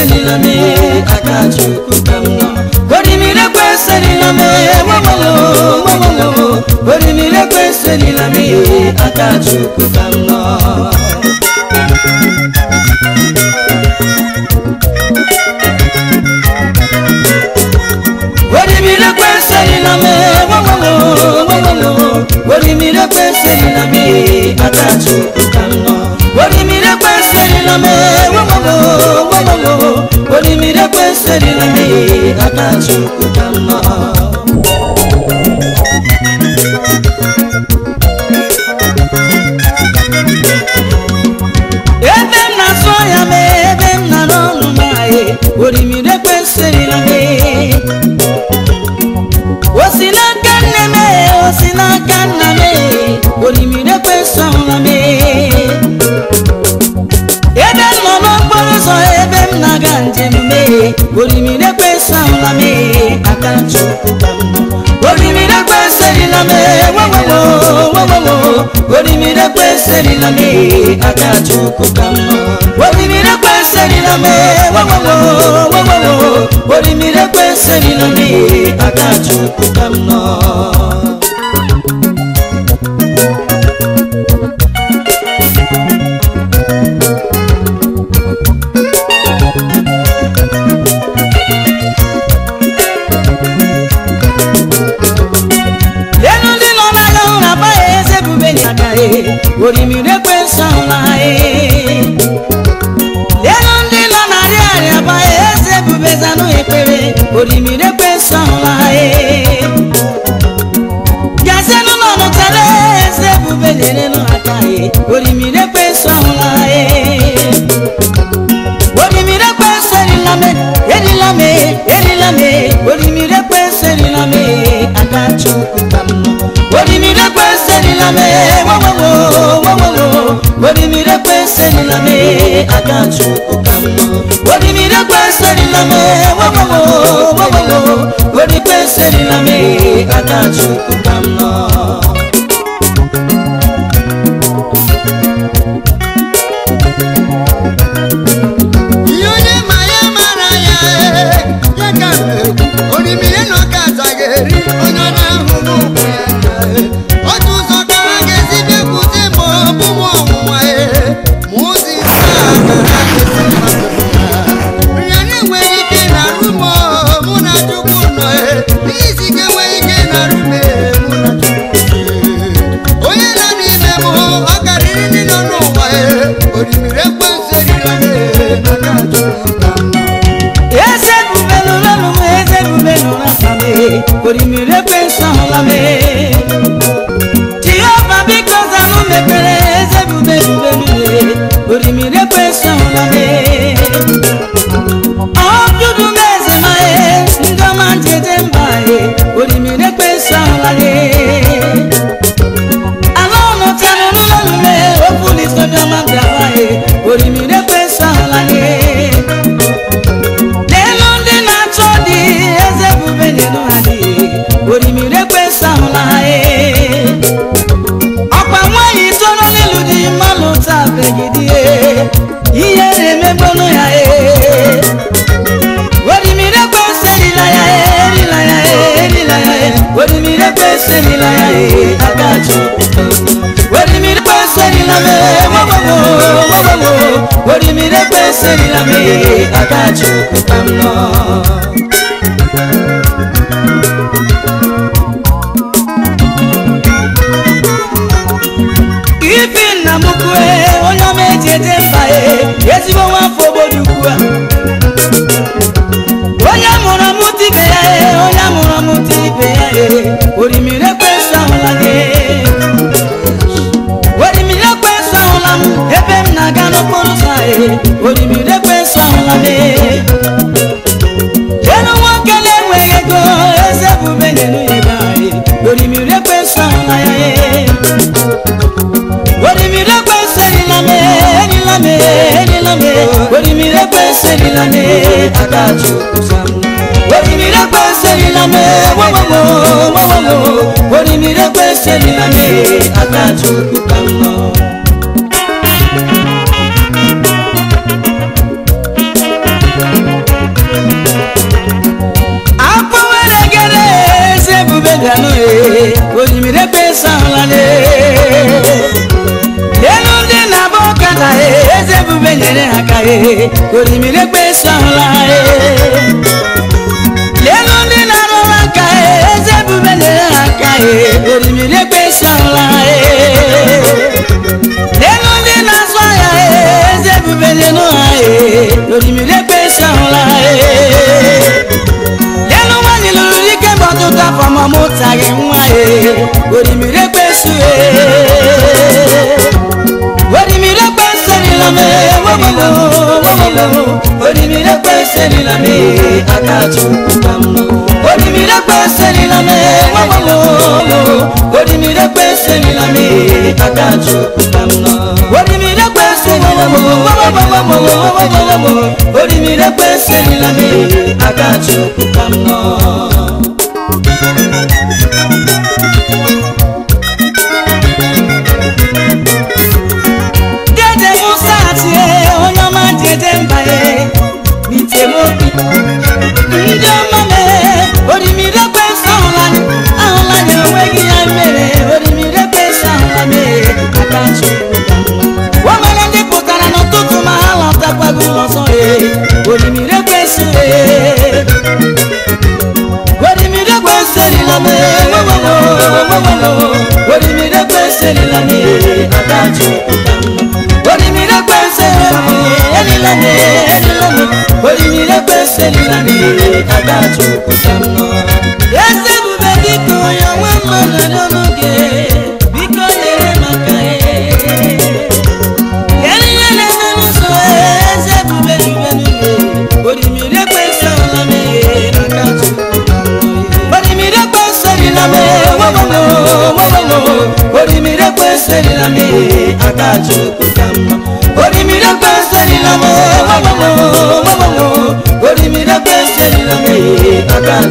serila me aka chukwu ka m nọ orimiri ekwe serila me wawalo wawalo orimiri ekwe serila me aka chukwu ka m nọ orimiri ekwe serila me wawalo wawalo orimiri ekwe serila me aka chukwu ka m nọ orimiri ekwe serila me wawalo wawalo orimiri ekwe serila me aka chukwu ka m nọ ebe m na-asụ ya ma ebe m nara ọnụ n'ahị orimiri ekwesịrịla m o si n'aka nne m o si n'aka nna m orimiri ekwesịrịla m ebe m nọ n'okporo ụzọ ebe m na-aga njem m orimiri ekwesịrịla m aka chukwu ka m nọ orimiri ekwesịrịla m wawawo wawawo orimiri ekwesịrịla m aka chukwu ka m nọ orimiri ekwesịrịla m wawawo wawawo orimiri ekwesịrịla m aka chukwu ka m nọ elu ndị nọ n'agha ụra agbaghị eze bube n'agaghị orimiri ekwensụ ahụla elu ndị nọ narị arịa agbaghị eze bube zanụ ekpere orimiri ekwensụ ahụla gazienụ nọ nụtara eze bube na-erenụ aka orimiri ekwensụ ahụla orimiri ekwensụ erila me erila me erila me orimiri ekwensụ erila me aka chukwu ka m nọ orimiri ekwensụ erila me wawawo wawawo orimiri ekwensụ erila me aka chukwu ka m nọ orimiri ekwensụ erila me wawawo wawawo orimiri ekwensụ erila me aka chukwu ka m nọ ihe onye ma ya mara ya ee, ya ka m na-ekwu orimiri na ọka azaghị eri onye ọ na-ahụghị ụkwụ ya anya ee. otu ụzọ ka ha ga-esi bịakwute ma ọ bụ m ọnwụnwa ee, ma ụzọ ise a ka ha ga-esi mmadụ mma. ya na-enweghị ike na arụ m oo, mụ na chukwu nọ ee. ihe isi ike enweghị ike na arụ m ee, mụ na chukwu ee. onye nọ n'ime m ọ karịrị ndị nọ n'ụwa ee. orimiri ekwensu erila m ee, n'aka chukwu ka m nọ. eze bube nụrụ ọnụ m eze bube nụrụ aka m orimiri ekwensụ ahụla m jehova biko zanụ mepere eze bube bube nụrụ orimiri ekwensụ ahụla m ọdụdụ m eze ma ndị ọma njeje mba orimiri ekwensụ ahụla m ala ọnụ tara n'ụlọ nụme okwu n'isodọma bịara orimiri ekwensụ ahụla m n'elu ndị na-achọ dị eze bube n'elu ha dị orimiri ekwesị ahụla ha ee. ọkwa nwaanyị toro n'ilu dị mmanụ tabeghị di ihe na-emegbonu ya ee. orimiri ekwesị erila ya ee, erila ya ee, erila ya ee. orimiri ekwesị erila ya ee, aka chukwu orimiri ekwesị erila m ee, wawawo wawawo orimiri ekwesị erila m ee, aka chukwu ka m nọ ifi nna m kwue onye ọma eji eje mba e ezigbo nwafọ obodo ukwu a onye mụrụ mụta ibe ya e onye mụrụ mụta ibe ya e orimiri ekwensụ ahụla gị orimiri ekwensụ ahụla m ebe m na-aga n'okporo ụzọ e orimiri ekwensụ ahụla m elu nwoke na-enweghị ego eze bube n'elu ya ebe anyị orimiri ekwensụ ahụla ya e orimiri ekwensụ erila m erila m erila m orimiri ekwensụ erila m aka chukwu sam orimiri ekwensụ erila m wawawo wawawo orimiri ekwensụ erila m aka chukwu ka m nọ e orimiri ekpesu ahụla e lelu ndị na-arụrụ aka e eze ebube na-ere ha aka e orimiri ekpesu ahụla e lelu ndị na-azụ ahịa e eze ebube na-enu ha e orimiri ekpesu ahụla e lelu nwanyị lụrụ ike mgbe ọtụtụ afọ ma mụtaghị nwa e orimiri ekpesu e orimiri ekpesu erila m e wewelo wewelo orimiri ekpesu erila m e aka chukwu ka mma orimiri ekpesu erila m e wewelo orimiri ekpesu erila m e aka chukwu ka mma orimiri ekpesu erila m wewelo orimiri ekpesu erila m e aka chukwu ka mma dede musa tie onye ọma dede mba ye n'itemobi ndị ọma mee orimiri ekwensu ahụla ahụla ya onweghị ya mere orimiri ekwensu ahụla mee aka chukwu ka mma. o mere ndị pụtara n'ụtụtụ ma ha lọtakwago ụlọ nsọ ye orimiri ekwensu ye orimiri ekwensu erila m orimiri ekwensu erila m aka chukwu ka mma orimiri ekwensu erila m erila m erila m orimiri ekwensu erila m aka chukwu ka mma eze ebube biko onye nwe mmadụ n'ọnụ gị biko nyere maka Kedu ihe na-eme n'ụzọ eze ebube n'igwe n'igwe orimiri ekwensu ahụla m aka chukwu ka mma orimiri ekwensu erila m wewelo wewelo orimiri ekwensu erila m aka chukwu ka mma